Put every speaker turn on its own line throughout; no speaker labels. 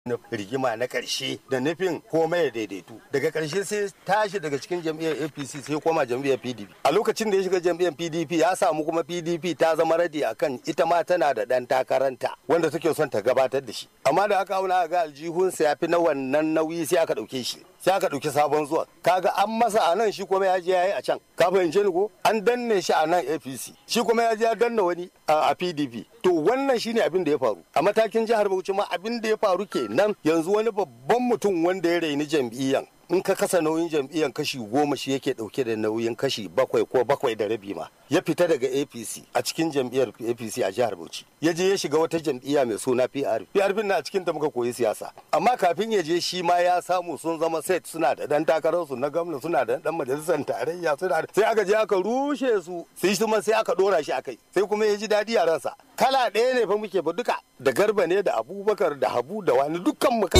na rigima na ƙarshe da nufin komai ya daidaitu daga ƙarshe sai tashi daga cikin jam'iyyar apc sai koma jam'iyyar pdp a lokacin da ya shiga jam'iyyar pdp ya samu kuma pdp ta zama radi akan ita ma tana da ɗan takaranta wanda take son ta gabatar da shi amma da aka auna ga aljihunsa ya fi na wannan nauyi sai aka ɗauke shi sai aka ɗauki sabon zuwa kaga an masa a nan shi kuma ya je ya yi a can ka fahimce ni ko an danne shi a nan apc shi kuma ya je ya danna wani a pdp to wannan shine abin da ya faru a matakin jihar bauchi ma abin da ya faru kenan yanzu wani babban mutum wanda ya raini jam'iyyan in ka kasa nauyin jam'iyyar kashi goma shi yake dauke da nauyin kashi bakwai ko bakwai da rabi ma ya fita daga apc a cikin jam'iyyar apc a jihar bauchi ya je ya shiga wata jam'iyya mai suna prp prp na cikin ta muka koyi siyasa amma kafin ya je shi ma ya samu sun zama set suna da dan takarar su na gwamna suna da dan majalisar tarayya suna da sai aka je aka rushe su sai kuma sai aka dora shi akai sai kuma ya ji dadi a ransa kala ɗaya ne fa muke ba duka da garba ne da abubakar da habu da wani dukkan mu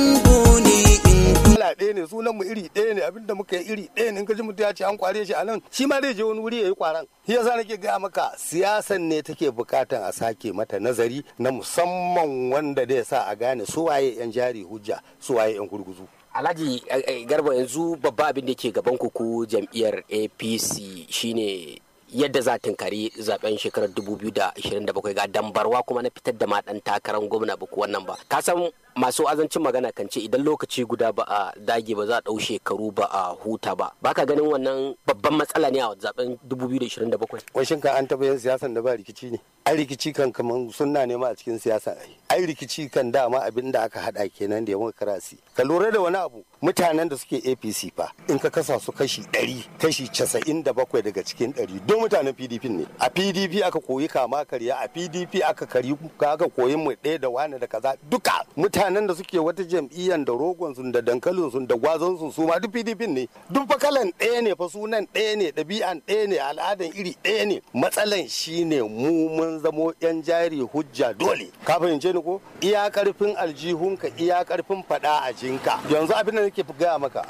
kala ɗaya ne sunan mu iri ɗaya ne abinda muka yi iri ɗaya ne in ka ji mutum ya ce an kware shi a nan shi ma zai je wani wuri ya yi kwaran shi yasa nake gaya maka siyasan ne take bukatan a sake mata nazari na musamman wanda zai sa a gane su waye yan jari hujja su waye yan gurguzu
alhaji garba yanzu babba abin da ke gaban ku jam'iyyar apc shine yadda za tunkari zaben shekarar 2027 ga dambarwa kuma na fitar da ma dan takarar gwamna ba wannan ba ka san masu azancin magana kan ce idan lokaci guda ba a dage ba za a ɗau shekaru ba a huta ba baka ganin wannan babban matsala ne a zaben 2027
washin kan an taɓa yin siyasan da ba rikici ne ai rikici kan kaman sunna ne ma a cikin siyasa ai ai rikici kan dama abin da aka hada kenan da demokarasi ka lura da wani abu mutanen da suke apc fa in ka kasa su kashi 100 kashi 97 daga cikin 100 don mutanen pdp ne a pdp aka koyi kama karya a pdp aka kari aka koyi mu ɗaya da wani da kaza duka mutanen da suke wata jam'iyyar da rogon su da dankalin su da gwazon su su ma duk pdp ne duk fa kalan ɗaya ne fa sunan ɗaya ne ɗabi'an ɗaya ne al'adan iri ɗaya ne matsalan shine mu mun zamo yan jari hujja dole ka fahimce ni ko iya karfin aljihunka iya karfin fada a jinka yanzu abin da nake gaya maka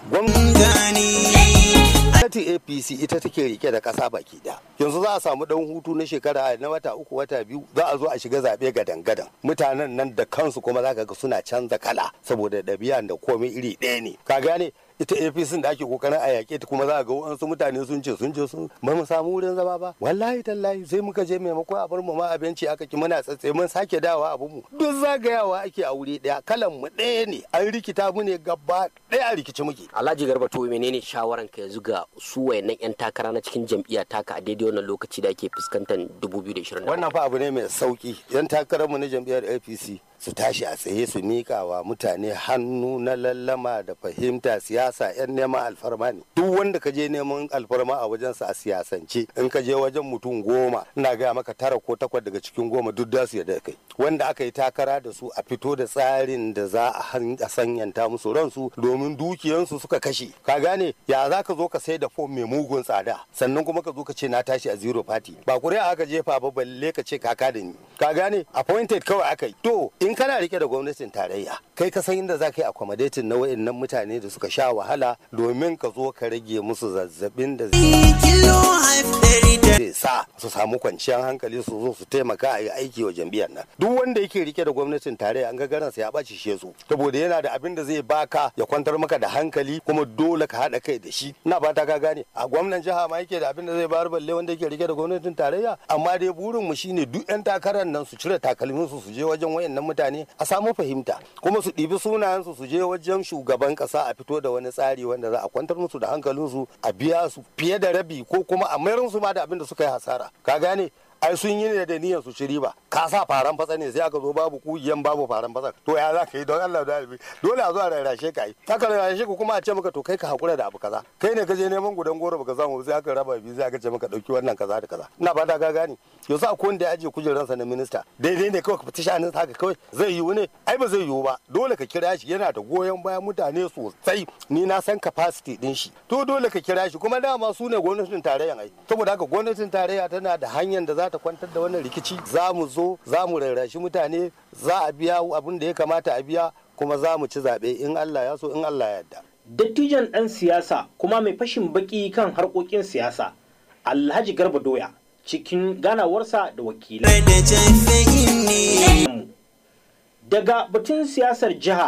gwamnati apc ita take rike da kasa baki da yanzu za a samu dan hutu na shekara na wata uku wata biyu za a zo a shiga zaɓe gadan gadan mutanen nan da kansu kuma za ka ga suna canza kala saboda ɗabi'a da komai iri ɗaya ne ka gane ita apc da ake kokarin a yaƙe ta kuma za a ga wasu mutane sun ce sun ce sun ba mu samu wurin zama ba wallahi tallahi sai muka je maimakon a bar mu ma abinci aka ki muna tsatse mun sake dawa abu mu duk zagayawa ake a wuri ɗaya kalan mu ɗaya ne an rikita mu ne gaba ɗaya a rikici muke
alhaji garba to menene shawaran ka yanzu ga su wayannan yan takara na cikin jam'iyya taka a daidai wannan lokaci da ake fuskantar 2020
wannan fa abu ne mai sauki yan takararmu na jam'iyyar apc su tashi a tsaye su mika wa mutane hannu na lallama da fahimta siyasa yan neman alfarma ne duk wanda ka je neman alfarma a wajensa a siyasance in ka je wajen mutum goma ina gaya maka tara ko takwas daga cikin goma duk da su yadda kai wanda aka yi takara da su a fito da tsarin da za a sanyanta musu ransu domin dukiyansu suka kashe ka gane ya za ka zo ka sai da fom mai mugun tsada sannan kuma ka zo ka ce na tashi a zero party ba kuri'a aka jefa ba balle ka ce kaka da ni ka gane appointed kawai aka yi to in kana rike da gwamnatin tarayya kai ka san inda za ka yi accommodating na wayannan mutane da suka sha wahala domin ka zo ka rage musu zazzabin da zai sa su samu kwanciyar hankali su zo su taimaka a yi aiki wa jam'iyyar nan duk wanda yake rike da gwamnatin tarayya an ga garansa ya ɓaci shi su saboda yana da abin da zai baka ya kwantar maka da hankali kuma dole ka haɗa kai da shi ina fata ka gane a gwamnan jiha ma yake da abin da zai bayar balle wanda yake rike da gwamnatin tarayya amma dai burin mu shine duk yan takarar nan su cire takalmin su su je wajen wayannan mutane a samu fahimta kuma su ɗibi sunayensu su je wajen shugaban ƙasa a fito da wani tsari wanda za a kwantar musu da hankalinsu a biya su fiye da rabi ko kuma a mayar su ma da abin da suka yi hasara ka gane ai sun yi ne da niyyar su shiri ba ka sa faran fatsa ne sai aka zo babu kugiyan babu faran fatsa to ya za ka yi don Allah da albi dole a zo a rarrashe ka yi aka rarrashe ku kuma a ce maka to kai ka hakura da abu kaza kai ne ka je neman gudan goro baka samu sai aka raba biyu sai aka ce maka dauki wannan kaza da kaza ina fata ka gane yanzu a wanda ya ajiye kujeransa na minista daidai ne kawai ka fita shanin haka kawai zai yiwu ne ai ba zai yiwu ba dole ka kira shi yana da goyon bayan mutane sosai ni na san capacity din shi to dole ka kira shi kuma dama su ne gwamnatin tarayyan ai saboda haka gwamnatin tarayya tana da hanyar da za ta kwantar da wannan rikici za mu zo za mu rarrashi mutane za a biya abin da ya kamata a biya kuma za mu ci zaɓe in Allah ya so in Allah ya yarda.
Dattijan ɗan siyasa kuma mai fashin baki kan harkokin siyasa Alhaji Garba Doya cikin ganawarsa da wakilai. daga batun siyasar jiha